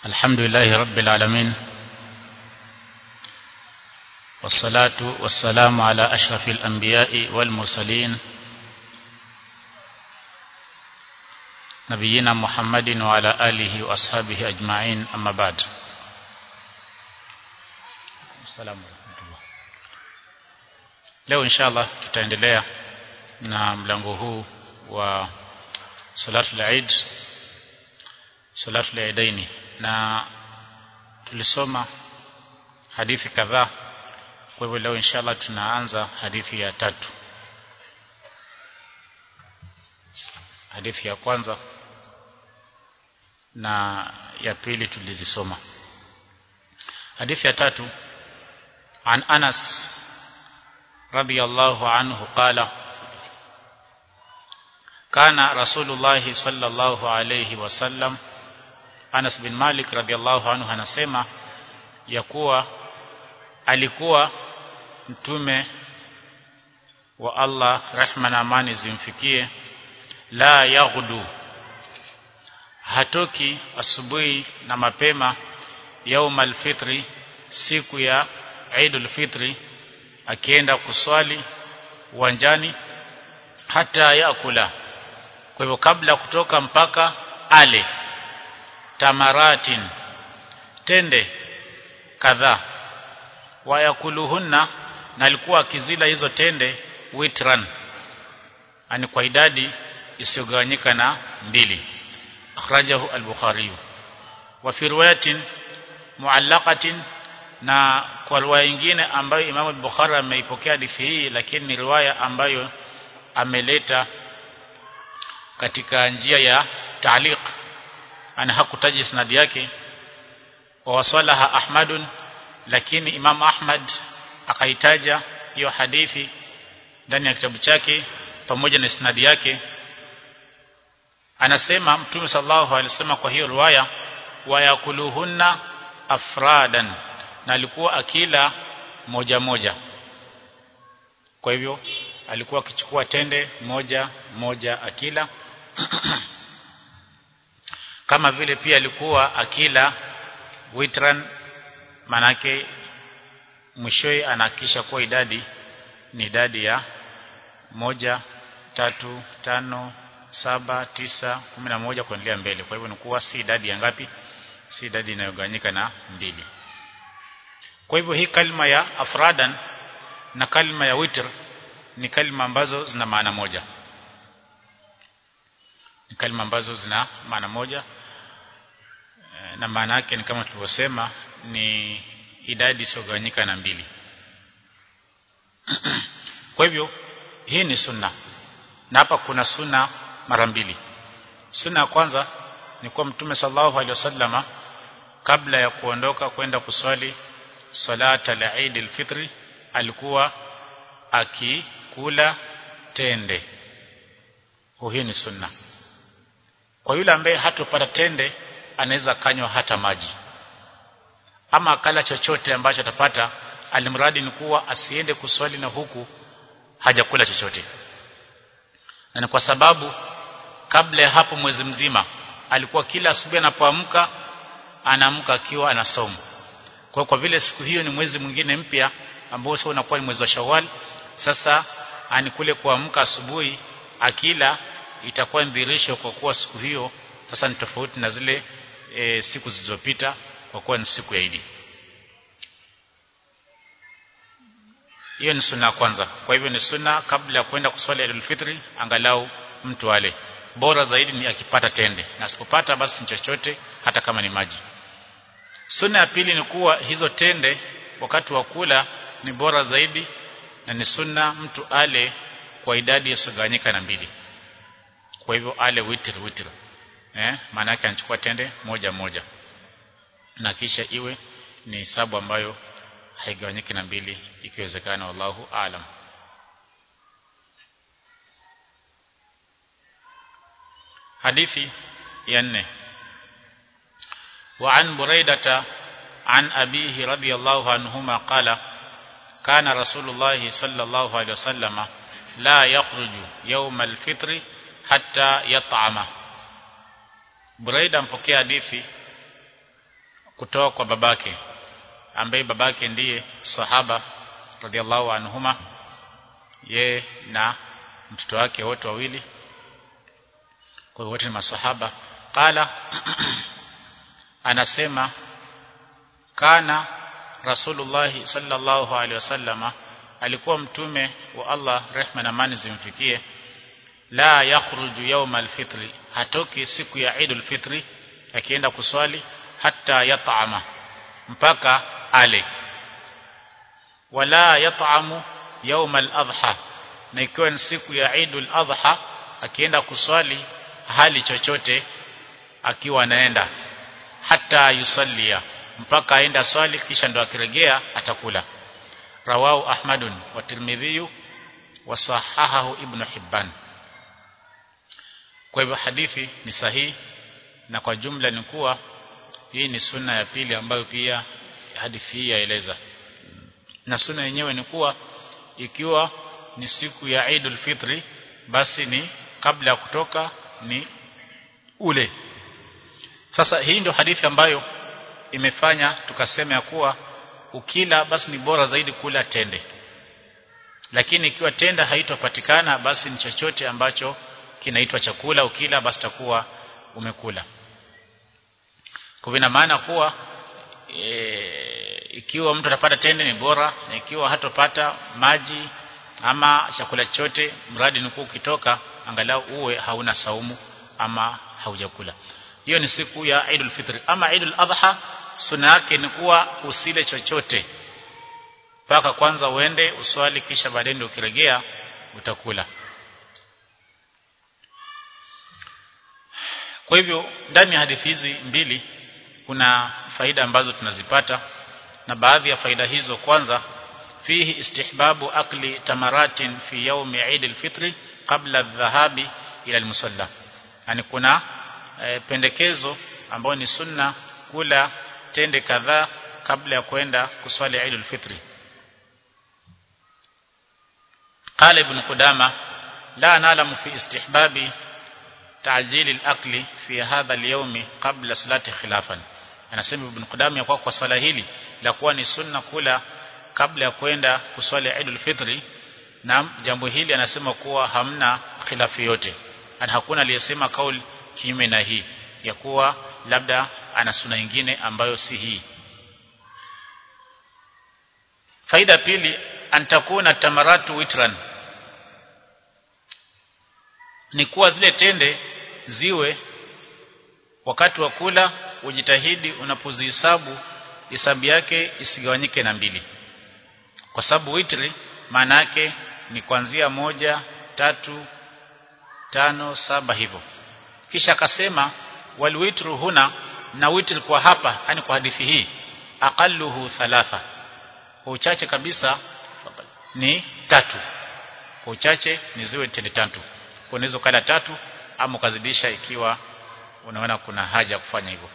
الحمد لله رب العالمين والصلاة والسلام على أشرف الأنبياء والمرسلين نبينا محمد وعلى آله وأصحابه أجمعين أما بعد السلام ورحمة الله leo inshallah tutaendelea na mlango huu wa salatul Eid salatul Eidaini na tulisoma hadithi kadhaa kwa hivyo leo inshallah tunaanza hadithi ya tatu hadithi ya kwanza na ya pili tulizisoma hadithi ya tatu an Anas رضي الله عنه قال كان رسول الله صلى الله عليه وسلم Anas bin Malik radhiallahu anhu anasema ya kuwa alikuwa mtume wa Allah rehma na amani zimfikie la yaghdu hatoki asubuhi na mapema yaumal fitri siku ya Eidul Fitri akienda kuswali uwanjani hata yakula kwa hivyo kabla kutoka mpaka ale tamaratin tende kadhaa wayakuluhunna na alikuwa akizila hizo tende witran ani kwa idadi isiyogawanyika na mbili akhrajahu al-bukhari wa fi riwayatin muallaqatin na kwa riwaya nyingine ambayo Imam al-Bukhari ameipokea hadithi hii lakini ni riwaya ambayo ameleta katika njia ya ta'liq ana hakutaja isnadi yake wa wasalaha Ahmadun lakini Imam Ahmad akaitaja hiyo hadithi ndani ya kitabu chake pamoja na isnadi yake anasema Mtume sallallahu alaihi wasallam kwa hiyo riwaya wa yakuluhunna afradan na alikuwa akila moja moja kwa hivyo alikuwa akichukua tende moja moja akila kama vile pia alikuwa akila witran manake mwishowe anahakisha kuwa idadi ni idadi ya moja tatu tano saba tisa kumi na moja kuendelea mbele kwa hivyo ni kuwa si idadi ya ngapi si idadi inayogawanyika na mbili kwa hivyo hii kalma ya afradan na kalma ya witr ni kalma ambazo zina maana moja ni kalma ambazo zina maana moja na maana yake ni kama tulivyosema ni idadi isiyogawanyika na mbili kwa hivyo hii ni sunna na hapa kuna sunna mara mbili sunna ya kwanza ni kwa mtume sallallahu alaihi wasallama kabla ya kuondoka kwenda kuswali salata al-Eid al-Fitr alikuwa akikula tende hii ni sunna kwa yule ambaye hatopata tende anaweza kanywa hata maji ama akala chochote ambacho atapata alimradi ni kuwa asiende kuswali na huku hajakula chochote na ni kwa sababu kabla ya hapo mwezi mzima alikuwa kila asubuhi anapoamka anaamka akiwa anasoma kwa kwa vile siku hiyo ni mwezi mwingine mpya ambao sasa unakuwa ni mwezi wa Shawwal sasa anikule kuamka asubuhi akila itakuwa ndhirisho kwa kuwa siku hiyo sasa ni tofauti na zile e, siku zilizopita kwa kuwa ni siku ya Idi hiyo ni sunna kwanza kwa hivyo ni sunna kabla ya kwenda kuswali Eidul Fitri angalau mtu ale bora zaidi ni akipata tende na asipopata basi ni chochote hata kama ni maji Sunna ya pili ni kuwa hizo tende wakati wa kula ni bora zaidi na ni sunna mtu ale kwa idadi isiyogawanyika na mbili. Kwa hivyo ale witr witr. Eh, maana yake anachukua tende moja moja. Na kisha iwe ni hisabu ambayo haigawanyiki na mbili ikiwezekana wallahu aalam. Hadithi ya nne وعن بريدة عن أبيه رضي الله عنهما قال كان رسول الله صلى الله عليه وسلم لا يخرج يوم الفطر حتى يطعم Buraida mpokea hadithi kutoka kwa babake ambaye babake ndiye sahaba radhiallahu anhuma ye na mtoto wake wote wawili kwa wote ni masahaba qala anasema kana rasulullah sallallahu alaihi wasallama alikuwa mtume wa Allah rehma na amani zimfikie la yakhruju yawm alfitri hatoki siku ya Eid alfitri akienda kuswali hata yat'ama mpaka ale wala yat'amu yawm aladha na ikiwa ni siku ya Eid aladha akienda kuswali hali chochote akiwa anaenda hata yusallia mpaka aenda swali kisha ndo akirejea atakula rawahu ahmadun wa tirmidhi wa sahahahu ibn hibban kwa hivyo hadithi ni sahihi na kwa jumla ni kuwa hii ni sunna ya pili ambayo pia hadithi hii yaeleza na sunna yenyewe ni kuwa ikiwa ni siku ya Eidul Fitri basi ni kabla ya kutoka ni ule sasa hii ndio hadithi ambayo imefanya tukasema ya kuwa ukila basi ni bora zaidi kula tende lakini ikiwa tenda haitopatikana basi ni chochote ambacho kinaitwa chakula ukila basi takuwa umekula kwa ina maana kuwa e, ikiwa mtu atapata tende ni bora na ikiwa hatopata maji ama chakula chote mradi ni ukitoka angalau uwe hauna saumu ama haujakula hiyo ni siku ya Eidul Fitr ama Eidul Adha sunna yake ni kuwa usile chochote mpaka kwanza uende uswali kisha baadaye ndio ukirejea utakula kwa hivyo ndani ya hadithi hizi mbili kuna faida ambazo tunazipata na baadhi ya faida hizo kwanza fihi istihbabu akli tamaratin fi yawmi Eid al-Fitr qabla adh-dhahabi ila al-musalla yani kuna e, pendekezo ambayo ni sunna kula tende kadhaa kabla ya kwenda kuswali Eid al-Fitr قال ابن قدامة لا نعلم في استحباب تعجيل الأكل في هذا اليوم قبل صلاة خلافا anasema ibn Qudam ya kwa kwa swala hili la kuwa ni sunna kula kabla ya kwenda kuswali Eid fitri na jambo hili anasema kuwa hamna khilafu yote na hakuna aliyesema kauli kinyume na hii ya kuwa labda ana sunna nyingine ambayo si hii faida pili antakuna tamaratu witran ni kuwa zile tende ziwe wakati wa kula ujitahidi unapozihesabu hesabu yake isigawanyike na mbili kwa sababu witri maana yake ni kuanzia moja tatu tano saba hivyo kisha akasema walwitru huna na witri kwa hapa yani kwa hadithi hii aqalluhu thalatha kwa uchache kabisa ni tatu kwa uchache ni ziwe tende tatu kwa unaweza kala tatu ama ukazidisha ikiwa unaona kuna haja kufanya hivyo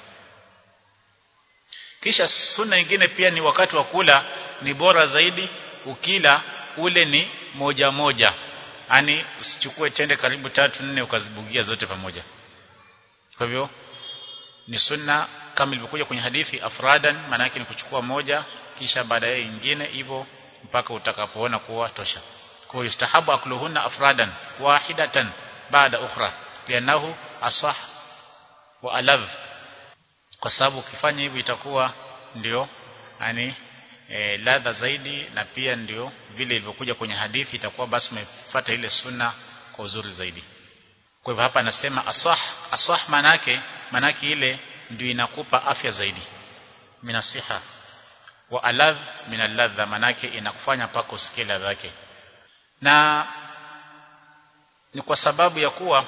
kisha sunna nyingine pia ni wakati wa kula ni bora zaidi ukila ule ni moja moja yani usichukue tende karibu tatu nne ukazibugia zote pamoja kwa hivyo ni sunna kama ilivyokuja kwenye hadithi afradan maana yake ni kuchukua moja kisha baadaye nyingine hivyo mpaka utakapoona kuwa tosha kwa yustahabu akluhunna afradan wahidatan baada ukhra lianahu asah wa alav kwa sababu ukifanya hivyo itakuwa ndio yani e, ladha zaidi na pia ndio vile ilivyokuja kwenye hadithi itakuwa basi umefuata ile sunna kwa uzuri zaidi kwa hivyo hapa anasema asah asah manake manake ile ndio inakupa afya zaidi minasiha wa aladh min alladha manake inakufanya pako usikie ladha yake na ni kwa sababu ya kuwa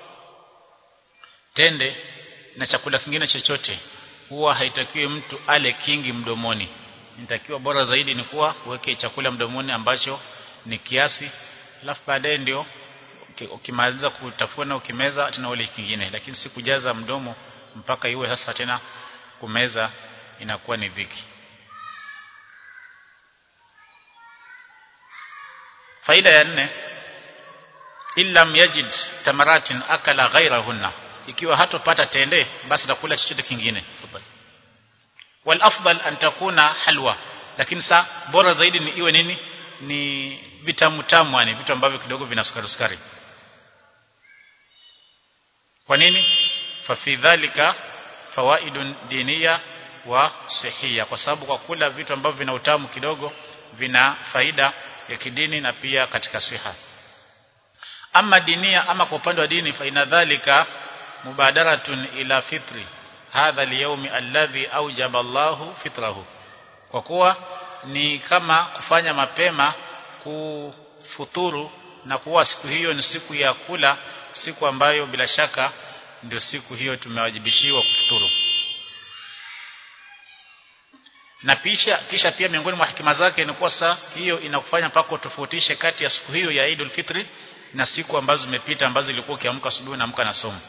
tende na chakula kingine chochote huwa haitakiwi mtu ale kingi mdomoni inatakiwa bora zaidi ni kuwa uweke chakula mdomoni ambacho ni kiasi alafu baadaye ndio ukimaliza kutafuna ukimeza tena ule kingine lakini si kujaza mdomo mpaka iwe sasa tena kumeza inakuwa ni dhiki faida ya nne illam yajid tamaratin akala ghairahunna ikiwa hatopata tende basi atakula chochote kingine wal afdal an takuna halwa lakini sa bora zaidi ni iwe nini ni vitamu tamu yani vitu ambavyo kidogo vina sukari sukari kwa nini fa fi dhalika fawaidun diniya wa sihia kwa sababu kwa kula vitu ambavyo vina utamu kidogo vina faida ya kidini na pia katika siha ama dinia ama kwa upande wa dini fa ina dhalika mubadaratun ila fitri hadha al alladhi awjaba Allahu fitrahu kwa kuwa ni kama kufanya mapema kufuturu na kuwa siku hiyo ni siku ya kula siku ambayo bila shaka ndio siku hiyo tumewajibishiwa kufuturu na pisha kisha pia miongoni mwa hikima zake ni kuwa saa hiyo inakufanya mpaka utofautishe kati ya siku hiyo ya Eidul Fitri na siku ambazo zimepita ambazo ilikuwa ukiamka asubuhi na amka na somo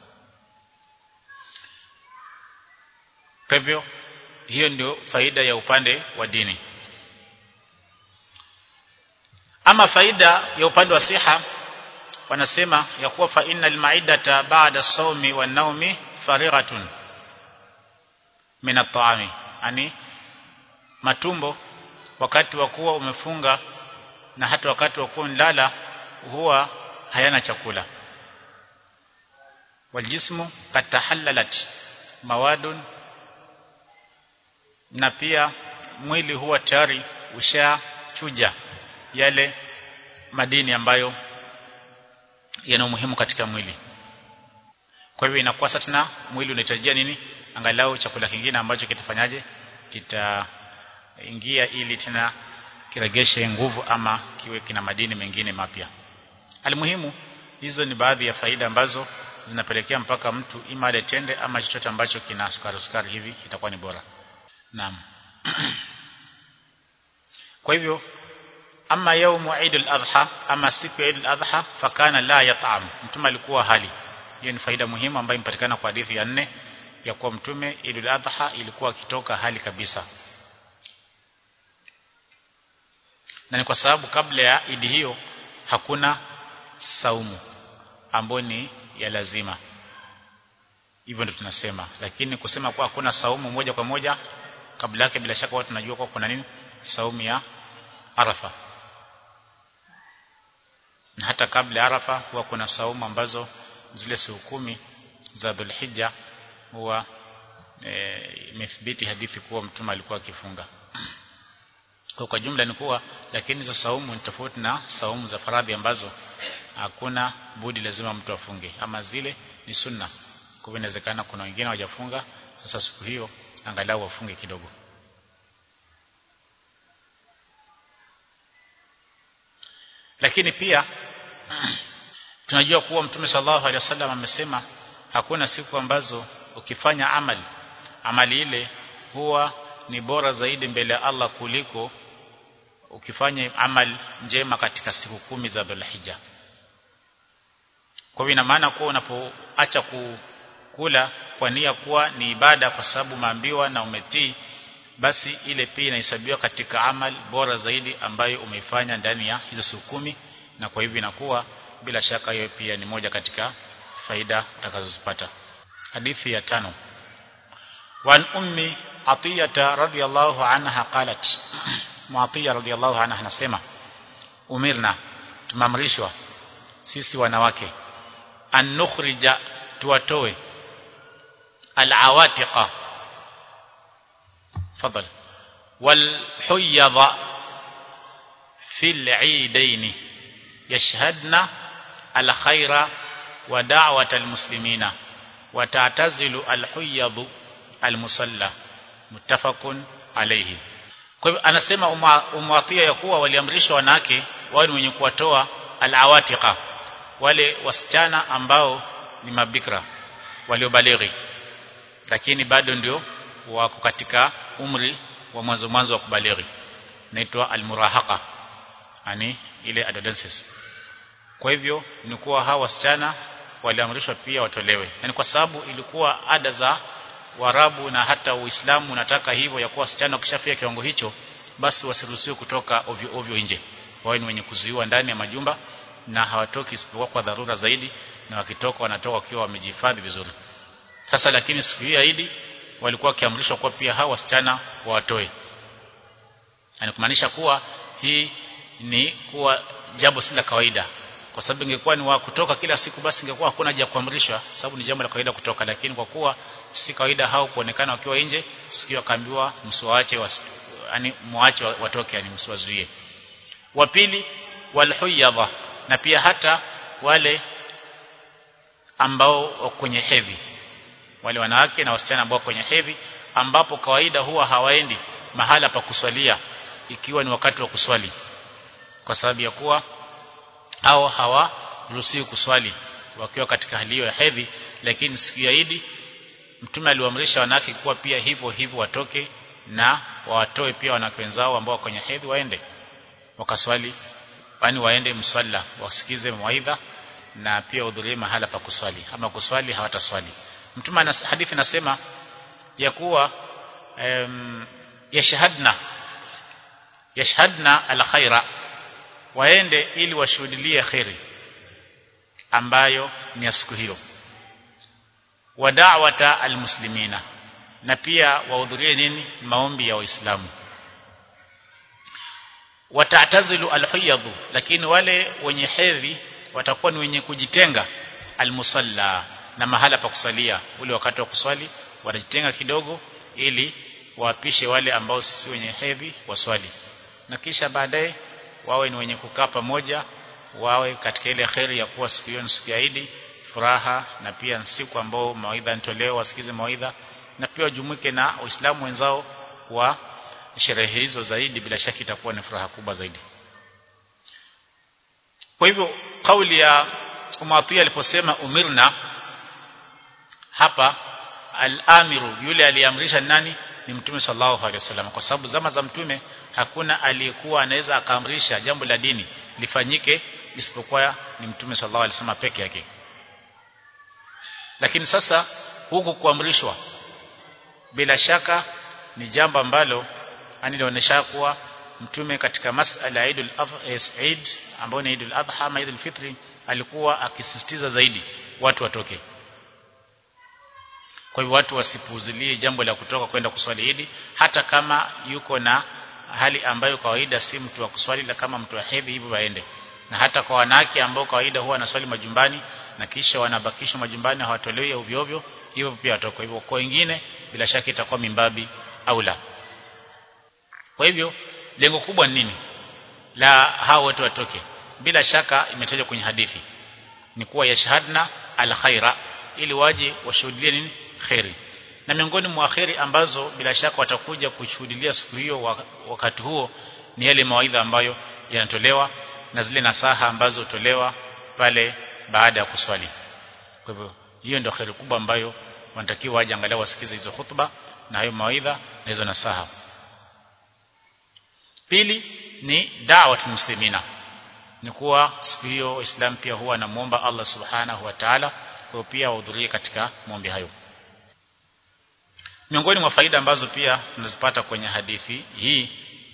kwa hivyo hiyo ndio faida ya upande wa dini ama faida ya upande wa siha wanasema ya kuwa fa innal ma'idata ba'da sawmi wan naumi farighatun min at-ta'ami yani matumbo wakati wa kuwa umefunga na hata wakati wa kuwa unalala huwa hayana chakula waljismu katahallalat mawadun na pia mwili huwa tayari ushachuja yale madini ambayo yana umuhimu katika mwili kwa hivyo inakuwa sasa tena mwili unahitajia nini angalau chakula kingine ambacho kitafanyaje kitaingia ili tena kiregeshe nguvu ama kiwe kina madini mengine mapya alimuhimu hizo ni baadhi ya faida ambazo zinapelekea mpaka mtu ima ale tende ama chochote ambacho kina sukari sukari hivi itakuwa ni bora naam kwa hivyo ama yaumu Eid al-Adha ama siku ya Eid al-Adha fakana la yat'am mtume alikuwa hali hiyo ni faida muhimu ambayo impatikana kwa hadithi ya nne ya kuwa mtume Eid al-Adha ilikuwa akitoka hali kabisa na ni kwa sababu kabla ya idi hiyo hakuna saumu ambayo ni ya lazima hivyo ndio tunasema lakini kusema kuwa hakuna saumu moja kwa moja kabla yake bila shaka watu tunajua kwa kuna nini saumu ya Arafa na hata kabla ya Arafa huwa kuna saumu ambazo zile siku kumi za Dhulhijja huwa imethibiti e, hadithi kuwa mtume alikuwa akifunga kwa kwa jumla ni kuwa lakini hizo saumu ni tofauti na saumu za faradhi ambazo hakuna budi lazima mtu afunge ama zile ni sunna kwa hivyo inawezekana kuna wengine hawajafunga sasa siku hiyo angalau wafunge kidogo lakini pia tunajua kuwa mtume sallallahu alaihi wasallam amesema hakuna siku ambazo ukifanya amali amali ile huwa ni bora zaidi mbele ya Allah kuliko ukifanya amali njema katika siku kumi za Dhulhijja kwa hivyo ina maana kuwa unapoacha kukula kwa nia kuwa ni ibada kwa sababu maambiwa na umetii basi ile pia inahesabiwa katika amal bora zaidi ambayo umeifanya ndani ya hizo siku kumi na kwa hivyo inakuwa bila shaka hiyo pia ni moja katika faida utakazozipata hadithi ya tano wan ummi atiyata radhiyallahu anha qalat muatiya radhiyallahu anha anasema umirna tumamrishwa sisi wanawake an nukhrija tuwatoe alawatiqa فضل والحيض في العيدين يشهدن الخير ودعوة المسلمين وتعتزل الحيض المصلى متفق عليه kwa hivyo anasema umwatia ya kuwa waliamrishwa wanawake wao ni wenye kuwatoa alawatiqa wale wasichana ambao ni mabikra waliobalighi lakini bado ndio wako katika umri wa mwanzo mwanzo wa kubalighi naitwa almurahaqa yani ile adolescence kwa hivyo ni kuwa hawa wasichana waliamrishwa pia watolewe yani kwa sababu ilikuwa ada za Waarabu na hata Uislamu unataka hivyo ya kuwa wasichana wakishafika kiwango hicho basi wasiruhusiwe kutoka ovyo ovyo nje wao ni wenye kuzuiwa ndani ya majumba na hawatoki isipokuwa kwa dharura zaidi na wakitoka wanatoka wakiwa wamejihifadhi vizuri sasa lakini siku hii Idi walikuwa wakiamrishwa kuwa pia hao wasichana watoe yani kumaanisha kuwa hii ni kuwa jambo si la kawaida kwa sababu ingekuwa ni wa kutoka kila siku basi ingekuwa hakuna haja kuamrishwa sababu ni jambo la kawaida kutoka lakini kwa kuwa si kawaida hao kuonekana wakiwa nje sikio akaambiwa msiwaache yani muache watoke yani msiwazuie wa pili walhuyadha na pia hata wale ambao kwenye hedhi wale wanawake na wasichana ambao kwenye hedhi ambapo kawaida huwa hawaendi mahala pa kuswalia ikiwa ni wakati wa kuswali kwa sababu ya kuwa hao hawaruhusiwi kuswali wakiwa katika hali hiyo ya hedhi lakini siku ya Idi mtume aliwaamrisha wanawake kuwa pia hivyo hivyo watoke na wawatoe pia wanawake wenzao ambao kwenye hedhi waende wakaswali yani waende mswalla wasikize mawaidha na pia hudhurie mahala pa kuswali ama kuswali hawataswali mtume ana hadithi nasema ya kuwa um, yashhadna yashhadna alkhaira waende ili washuhudilie khairi ambayo ni ya siku hiyo wa da'wata almuslimina na pia wahudhurie nini maombi ya waislamu watatazilu alhiyadhu lakini wale wenye hedhi watakuwa ni wenye kujitenga almusalla na mahala pa kusalia ule wakati wa kuswali watajitenga kidogo ili wapishe wale ambao si wenye hedhi waswali na kisha baadaye wawe ni wenye kukaa pamoja wawe katika ile kheri ya kuwa siku hiyo ni siku ya Idi furaha na pia siku ambao mawaidha nitolewa wasikize mawaidha na pia wajumuike na waislamu wenzao wa sherehe hizo zaidi bila shaka itakuwa ni furaha kubwa zaidi kwa hivyo kauli ya Umatia aliposema umirna hapa al-amiru yule aliamrisha nani ni mtume sallallahu alaihi wasallam kwa sababu zama za mtume hakuna aliyekuwa anaweza akaamrisha jambo la dini lifanyike isipokuwa ni mtume sallallahu alaihi wasallam peke yake lakini sasa huku kuamrishwa bila shaka ni jambo ambalo ani linaonyesha kuwa mtume katika masala ya Eid al-Eid ambayo ni Eid al-Adha ama Eid al-Fitr alikuwa akisisitiza zaidi watu watoke kwa hivyo watu wasipuuzilie jambo la kutoka kwenda kuswali Eid hata kama yuko na hali ambayo kawaida si mtu wa kuswali la kama mtu wa hedhi hivyo waende na hata kwa wanawake ambao kawaida huwa wanaswali majumbani na kisha wanabakishwa majumbani hawatolewi ovyo ovyo hivyo pia watoka hivyo kwa wengine bila shaka itakuwa mimbabi au la kwa hivyo lengo kubwa ni nini la hao wote watoke bila shaka imetajwa kwenye hadithi ni kuwa yashhadna alkhaira ili waje washuhudie nini khairi na miongoni mwa khairi ambazo bila shaka watakuja kushuhudia siku hiyo wakati huo ni yale mawaidha ambayo yanatolewa na zile nasaha ambazo hutolewa pale baada ya kuswali kwa hivyo hiyo ndio khairi kubwa ambayo wanatakiwa waje angalau wasikize hizo hutuba na hayo mawaidha na hizo nasaha pili ni da'wat muslimina ni kuwa siku hiyo Uislamu pia huwa anamuomba Allah subhanahu wa ta'ala kwa pia wahudhurie katika maombi hayo miongoni mwa faida ambazo pia tunazipata kwenye hadithi hii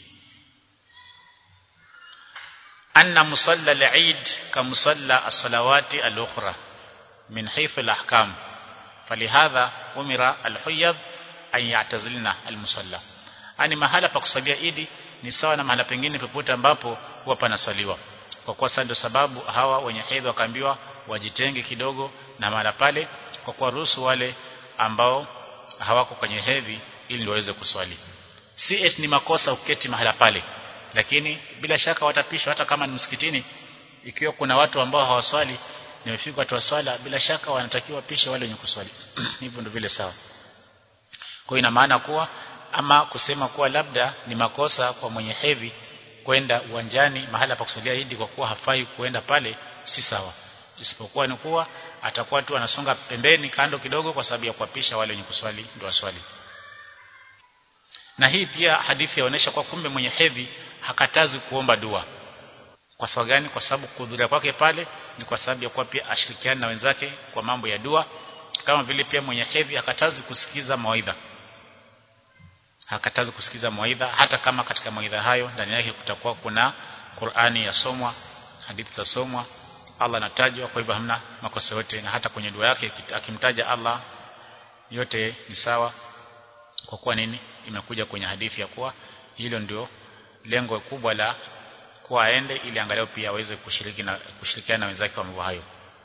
anna musalla al-eid kamusalla as-salawati al-ukhra min haythu al-ahkam falihadha umira al-huyyad an ya'tazilna al-musalla ani mahala pa kusalia idi ni sawa na mahala pengine popote ambapo huwa panaswaliwa kwa kuwa sasa ndio sababu hawa wenye hedhi wakaambiwa wajitenge kidogo na mahala pale kwa kuwa ruhusu wale ambao hawako kwenye hedhi ili ndio waweze kuswali si eti ni makosa uketi mahala pale lakini bila shaka watapishwa hata kama ni msikitini ikiwa kuna watu ambao hawaswali nimefika watu waswala bila shaka wanatakiwa pishe wale wenye kuswali hivyo ndio vile sawa kwa ina maana kuwa ama kusema kuwa labda ni makosa kwa mwenye hedhi kwenda uwanjani mahala pa kusalia idi kwa kuwa hafai kuenda pale si sawa isipokuwa ni kuwa atakuwa tu anasonga pembeni kando kidogo kwa sababu ya kuapisha wale wenye kuswali ndio waswali na hii pia hadithi yaonesha kwa kumbe mwenye hedhi hakatazi kuomba dua kwa sababu gani kwa sababu kuhudhuria kwake pale ni kwa sababu ya kuwa pia ashirikiane na wenzake kwa mambo ya dua kama vile pia mwenye hedhi hakatazi kusikiza mawaidha hakatazi kusikiza mawaidha hata kama katika mawaidha hayo ndani yake kutakuwa kuna Qur'ani yasomwa hadithi za somwa Allah anatajwa kwa hivyo hamna makosa yote na hata kwenye dua yake akimtaja Allah yote ni sawa kwa kuwa nini imekuja kwenye hadithi ya kuwa hilo ndio lengo kubwa la kuwa aende ili angalau pia aweze kushiriki na kushirikiana na wenzake wa mambo hayo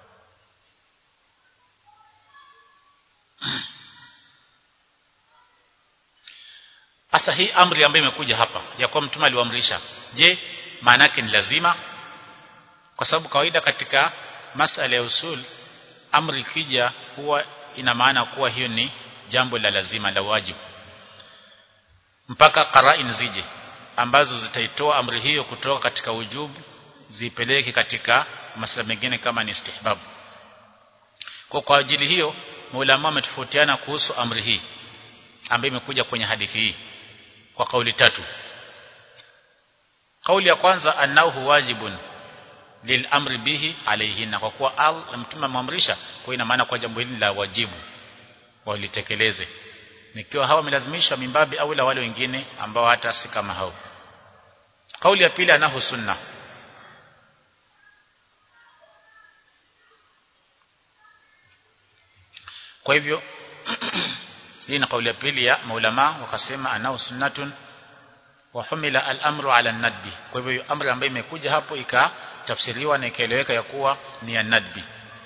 Asa hii amri ambayo imekuja hapa ya kuwa mtume aliwaamrisha je maana yake ni lazima kwa sababu kawaida katika masala ya usul amri ikija huwa ina maana kuwa hiyo ni jambo la lazima la wajibu mpaka qarain zije ambazo zitaitoa amri hiyo kutoka katika ujubu zipeleke katika masala mengine kama ni istihbab kwa kwa ajili hiyo maulama wametofautiana kuhusu amri hii ambayo imekuja kwenye hadithi hii kwa kauli tatu kauli ya kwanza annahu wajibun lil amri bihi alayhinna kwa kuwa al mtume amamrisha kwa ina maana kwa jambo hili la wajibu walitekeleze nikiwa hawa wamelazimishwa mimbabi au la wale wengine ambao hata si kama hao kauli ya pili anahu sunna kwa hivyo hii ni kauli ya pili ya maulama wakasema anao sunnatun wa humila al-amru ala nadbi kwa hivyo amri ambayo imekuja hapo ikatafsiriwa na ikaeleweka ya kuwa ni ya nadbi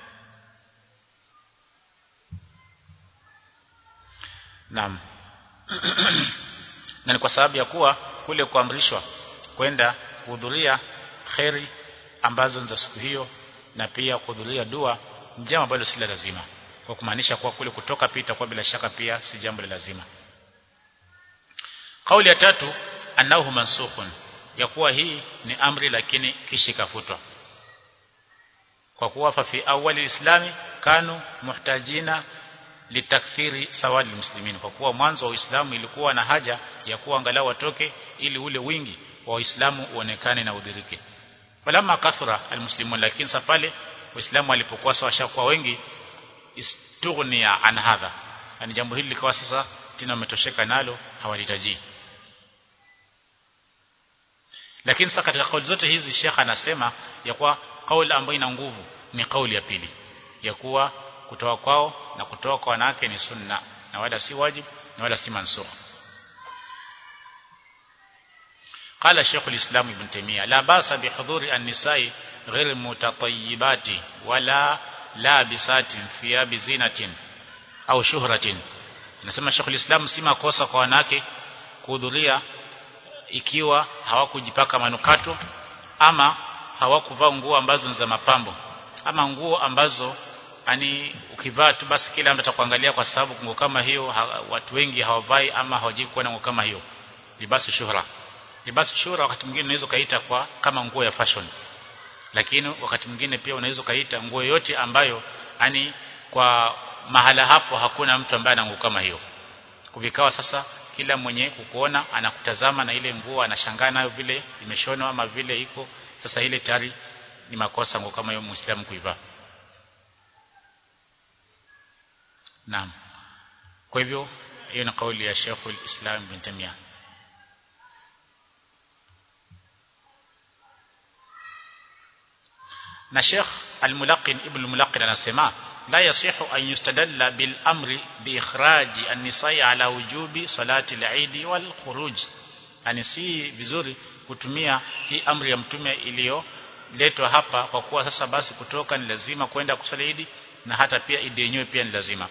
Naam na ni kwa sababu ya kuwa kule kuamrishwa kwenda kuhudhuria kheri ambazo ni za siku hiyo na pia kuhudhuria dua ni jambo ambalo si la lazima kwa kumaanisha kuwa kule kutoka pia itakuwa bila shaka pia si jambo la lazima kauli ya tatu annahu mansukhun ya kuwa hii ni amri lakini kisha ikafutwa kwa kuwa fa fi awali islami kanu muhtajina litakthiri sawadi muslimin kwa kuwa mwanzo wa Uislamu ilikuwa na haja ya kuwa angalau watoke ili ule wingi wa Waislamu uonekane na udhirike walama kathura almuslimun lakini safale Waislamu walipokuwa sawa kwa wengi istughnia an hadha yani jambo hili likawa sasa tena wametosheka nalo hawalitaji lakini sasa katika kauli zote hizi Sheikh anasema ya kuwa kauli ambayo ina nguvu ni kauli ya pili ya kuwa kutoa kwao na kutoa kwa wanawake ni sunna na wala si wajibu na wala si mansukh قال شيخ الإسلام ابن تيمية لا باس بحضور النساء غير متطيبات ولا لابسات ثياب زينة au shuhratin nasema Sheikh Islam si makosa kwa wanawake kuhudhuria ikiwa hawakujipaka manukato ama hawakuvaa nguo ambazo ni za mapambo ama nguo ambazo ani ukivaa tu basi kila mtu atakuangalia kwa sababu nguo kama hiyo ha, watu wengi hawavai ama hawajui kuwa na nguo kama hiyo libasu shuhra libasu shuhra wakati mwingine unaweza kaita kwa kama nguo ya fashion lakini wakati mwingine pia unaweza kaita nguo yote ambayo ani kwa mahala hapo hakuna mtu ambaye ana nguo kama hiyo kuvikawa sasa kila mwenye kukuona anakutazama na ile nguo anashangaa nayo vile imeshonwa ama vile iko sasa ile tayari ni makosa nguo kama hiyo muislamu kuivaa Naam. Kwa hivyo hiyo ni kauli ya Sheikh al-Islam bin Tamiyah. Na Sheikh al-Mulaqin Ibn al-Mulaqin anasema la yasihu an yustadalla bil amri bi ikhraji an-nisa'i ala wujubi salati al-Eid wal khuruj. Ani si vizuri kutumia hii amri ya mtume iliyoletwa hapa kwa kuwa sasa basi kutoka ni lazima kwenda kusali Eid na hata pia idi yenyewe pia ni lazima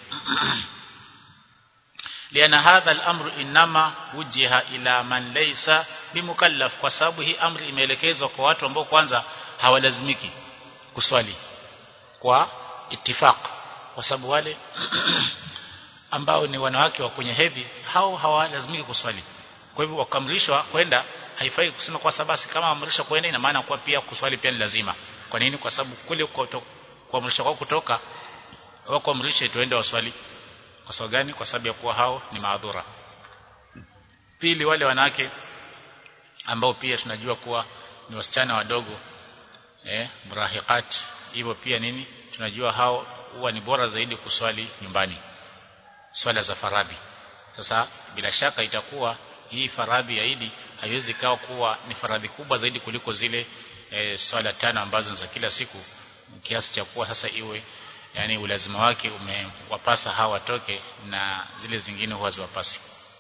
liana hadha al-amru inama wujiha ila man laysa bimukallaf kwa sababu hii amri imeelekezwa kwa watu ambao kwanza hawalazimiki kuswali kwa ittifaq kwa sababu wale ambao ni wanawake wa kwenye hedhi hao hawalazimiki kuswali kwa hivyo wakamrishwa kwenda haifai kusema kwa sababu kama amrishwa kwenda ina maana kwa pia kuswali pia ni lazima kwa nini kwa sababu kule kuamrisha kwao kutoka au kuamrisha tuende waswali kwa sababu gani kwa sababu ya kuwa hao ni maadhura pili wale wanawake ambao pia tunajua kuwa ni wasichana wadogo eh murahiqat hivyo pia nini tunajua hao huwa ni bora zaidi kuswali nyumbani swala za faradhi sasa bila shaka itakuwa hii faradhi ya Idi haiwezi kawa kuwa ni faradhi kubwa zaidi kuliko zile e, swala tano ambazo za kila siku kiasi cha kuwa sasa iwe yani ulazima wake umewapasa hawa watoke na zile zingine huwa ziwapasi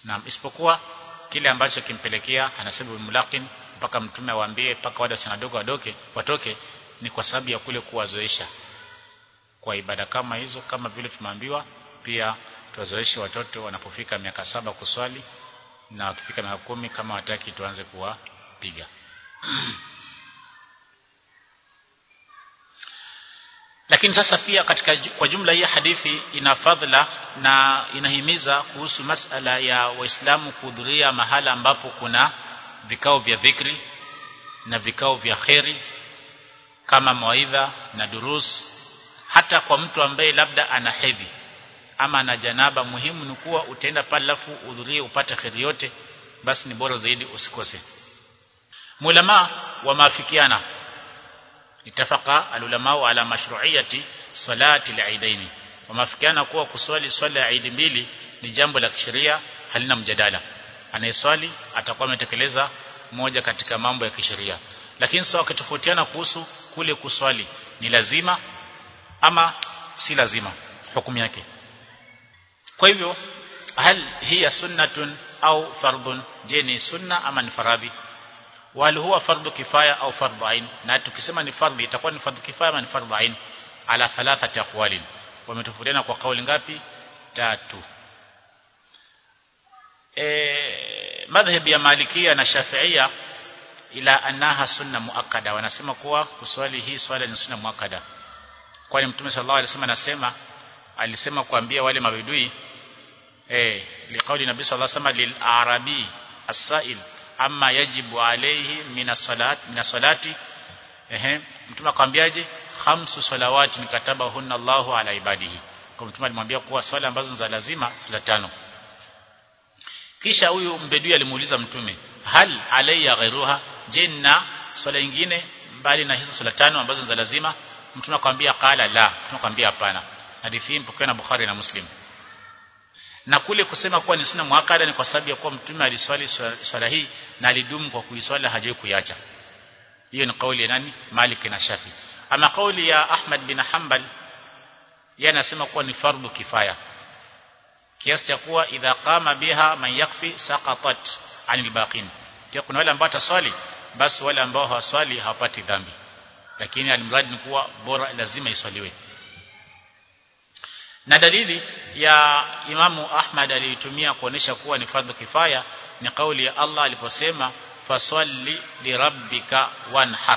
na isipokuwa kile ambacho kimpelekea anasema mulakin mpaka mtume awaambie mpaka wale wasichana wadogo wadoke watoke ni kwa sababu ya kule kuwazoesha kwa ibada kama hizo kama vile tumeambiwa pia tuwazoeshe watoto wanapofika miaka saba kuswali na wakifika miaka kumi kama wataki tuanze kuwapiga lakini sasa pia katika kwa jumla hii hadithi ina fadhila na inahimiza kuhusu masala ya waislamu kuhudhuria mahala ambapo kuna vikao vya dhikri na vikao vya kheri kama mawaidha na durus hata kwa mtu ambaye labda ana hedhi ama ana janaba muhimu ni kuwa utaenda pale alafu uhudhurie upate kheri yote basi ni bora zaidi usikose mulama wamaafikiana itafaqa alulama ala mashru'iyati salati al-eidaini wamaafikiana kuwa kuswali swala ya Eid mbili ni jambo la kisheria halina mjadala anayeswali atakuwa ametekeleza moja katika mambo ya kisheria lakini sawa wakitofautiana kuhusu kule kuswali ni lazima ama si lazima hukumu yake kwa hivyo hal hiya sunnatun au fardun je ni sunna ama ni faradhi wal huwa fardhu kifaya au fardhu ain na tukisema ni fardhi itakuwa ni fardhu kifaya ama ni fardhu ain ala thalathati aqwalin wametofautiana kwa kauli ngapi tatu e, madhhabi ya malikia na shafiia ila annaha sunna muakkada wanasema kuwa kuswali hii swala ni sunna muakkada kwani mtume sallallahu alaihi wasallam anasema alisema kuambia wale mabidui eh liqauli nabii sallallahu alaihi wasallam lil-arabi as-sa'il amma yajibu alayhi min as-salat min as-salati ehe mtume akamwambiaje khamsu salawati nikataba hunna Allahu ala ibadihi kwa mtume alimwambia kuwa swala ambazo za lazima swala tano kisha huyu mbedui alimuuliza mtume hal alayya ghairuha je na swala nyingine mbali na hizo swala tano ambazo za lazima mtume akamwambia qala la mtume akamwambia hapana hadithi mpokea na Bukhari na Muslim na kule kusema kuwa ni sunna muakkada ni kwa sababu ya kuwa mtume aliswali swala hii na alidumu kwa kuiswali hajui kuiacha hiyo ni kauli ya nani Malik na Shafi ama kauli ya Ahmad bin Hanbal yeye anasema kuwa ni fardhu kifaya kiasi cha kuwa idha qama biha man yakfi saqatat anil baqin pia kuna wale ambao wataswali basi wale ambao hawaswali hawapati dhambi lakini alimradi ni kuwa bora lazima iswaliwe na dalili ya Imamu Ahmad aliitumia kuonesha kuwa ni fardhu kifaya ni kauli ya Allah aliposema fasalli lirabbika wanhar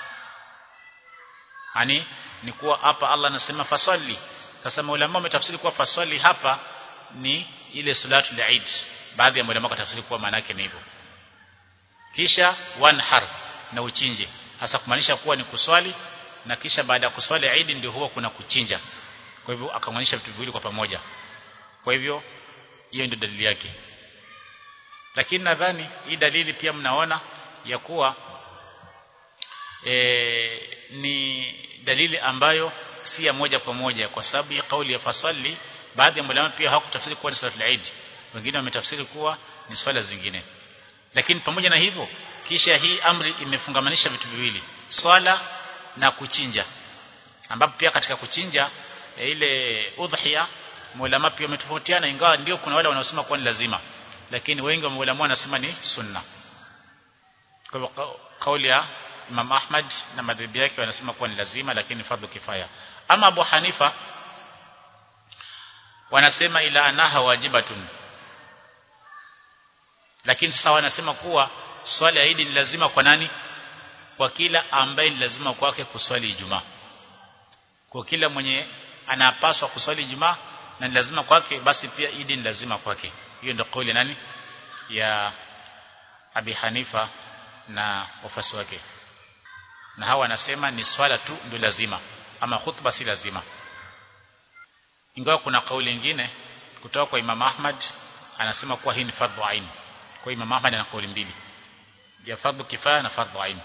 yani ni kuwa hapa Allah anasema fasalli sasa maulama wametafsiri kuwa fasalli hapa ni ile salatu ya Eid baadhi ya maulama wakatafsiri kuwa maana yake ni hivyo kisha wanhar na uchinje hasa kumaanisha kuwa ni kuswali na kisha baada ya kuswali Eid ndio huwa kuna kuchinja kwa hivyo akamaanisha vitu viwili kwa pamoja kwa hivyo hiyo ndio dalili yake lakini nadhani hii dalili pia mnaona ya kuwa e, ni dalili ambayo si ya moja kwa moja kwa sababu ya kauli ya fasalli baadhi ya ulama pia hawakutafsiri kuwa ni salatul Eid wengine wametafsiri kuwa ni swala zingine lakini pamoja na hivyo kisha hii amri imefungamanisha vitu viwili swala na kuchinja ambapo pia katika kuchinja e, ile udhiya maulama pia wametofautiana ingawa ndio kuna wale wanaosema kuwa ni lazima lakini wengi wa maulama wanasema ni sunna kwa hivyo kauli ya Imam Ahmad na madhhabi yake wanasema kuwa ni lazima lakini fardhu kifaya ama Abu Hanifa wanasema ila anaha wajibatun lakini sasa wanasema kuwa swala ya Eid ni lazima kwa nani kwa kila ambaye ni lazima kwake kuswali Ijumaa kwa kila mwenye anapaswa kuswali Ijumaa na ni lazima kwake basi pia Eid ni lazima kwake hiyo ndio kauli nani ya Abi Hanifa na wafasi wake na hawa wanasema ni swala tu ndio lazima ama khutba si lazima ingawa kuna kauli nyingine kutoka kwa Imam Ahmad anasema kuwa hii ni fardhu ain kwa Imam Ahmad ana kauli mbili ya fardhu kifaya na fardhu ain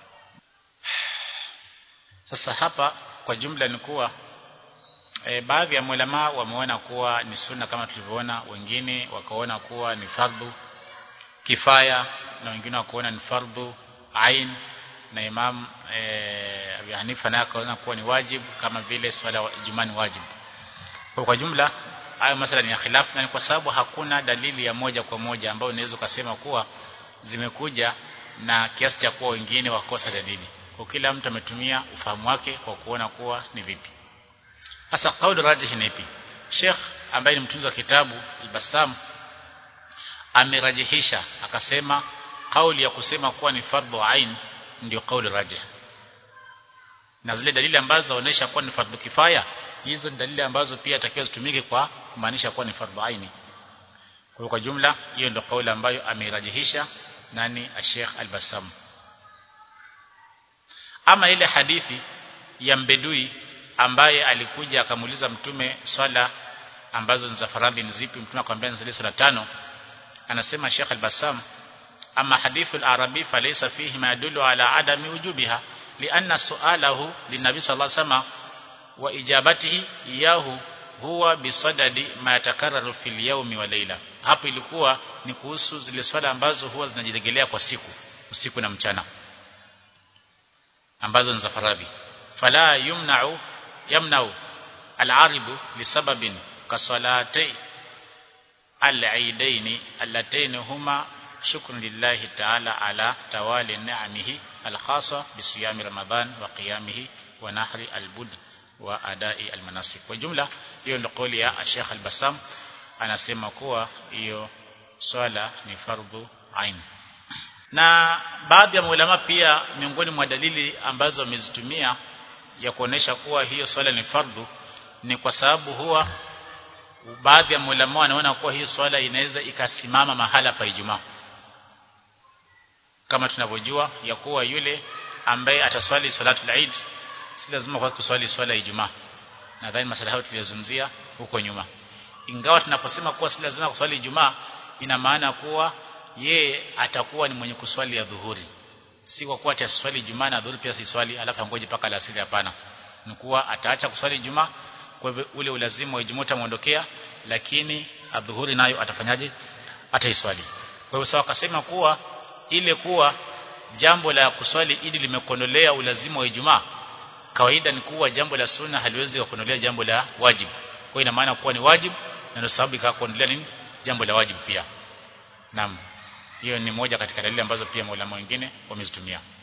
sasa hapa kwa jumla ni kuwa e, baadhi ya ulama wameona kuwa ni sunna kama tulivyoona wengine wakaona kuwa ni fardhu kifaya na wengine wakaona ni fardhu ain na Imam e, Abi Hanifa naye akaona kuwa ni wajibu kama vile swala Ijumaa ni wajibu kwa kwa jumla hayo masala ni ya khilaf na ni kwa sababu hakuna dalili ya moja kwa moja ambayo unaweza kusema kuwa zimekuja na kiasi cha kuwa wengine wakosa dalili kwa kila mtu ametumia ufahamu wake kwa kuona kuwa ni vipi sasa kauli rajih ni ipi Sheikh ambaye ni mtunzi wa kitabu Al-Bassam amerajihisha akasema kauli ya kusema kuwa ni fardhu ain ndio kauli rajih na zile dalili ambazo zinaonyesha kuwa ni fardhu kifaya hizo ni dalili ambazo pia takiwa zitumike kwa kumaanisha kuwa ni fardhu aini kwa kwa jumla hiyo ndio kauli ambayo ameirajihisha nani Sheikh Al-Bassam ama ile hadithi ya mbedui ambaye alikuja akamuuliza mtume swala ambazo ni za faradhi ni zipi mtume akamwambia ni zile swala tano anasema Sheikh Al-Bassam ama hadithu al-arabi falaysa fihi ma yadullu ala adami wujubiha lianna su'alahu linabi sallallahu alayhi wasallam wa ijabatihi iyahu huwa bisadadi ma yatakarraru fil yawmi wa layla hapo ilikuwa ni kuhusu zile swala ambazo huwa zinajirejelea kwa siku usiku na mchana ambazo ni za faradhi fala yumna'u yamna'u al-aribu lisababin kasalati al-eidaini allatayn huma shukrun lillahi ta'ala ala tawali ni'amihi al-khassa bisiyami ramadan wa qiyamihi wa nahri al-bud wa adai al-manasik kwa jumla hiyo ndio kauli ya Sheikh Al-Bassam anasema kuwa hiyo swala ni fardhu ain na baadhi ya maulama pia miongoni mwa dalili ambazo wamezitumia ya kuonesha kuwa hiyo swala ni fardhu ni kwa sababu huwa baadhi ya maulama wanaona kuwa hiyo swala inaweza ikasimama mahala pa Ijumaa kama tunavyojua ya kuwa yule ambaye ataswali salatul Eid si lazima kwa kuswali swala ya Ijumaa nadhani masala hayo tuliyozungumzia huko nyuma ingawa tunaposema kuwa si lazima kuswali Ijumaa ina maana kuwa ye atakuwa ni mwenye kuswali ya dhuhuri si kwa kuwa ataswali Ijumaa na dhuhuri pia si swali alafu angoje paka alasiri hapana ni kuwa ataacha kuswali Ijumaa kwa hivyo ule ulazimu wa Ijumaa utamuondokea lakini adhuhuri nayo atafanyaje ataiswali kwa hivyo sawa akasema kuwa ile kuwa jambo la kuswali idi limekondolea ulazimu wa Ijumaa kawaida ni kuwa jambo la sunna haliwezi kuondolea jambo la wajibu kwa ina maana kuwa ni wajibu na ndio sababu ikakuondolea nini jambo la wajibu pia naam hiyo ni moja katika dalili ambazo pia maulama wengine wamezitumia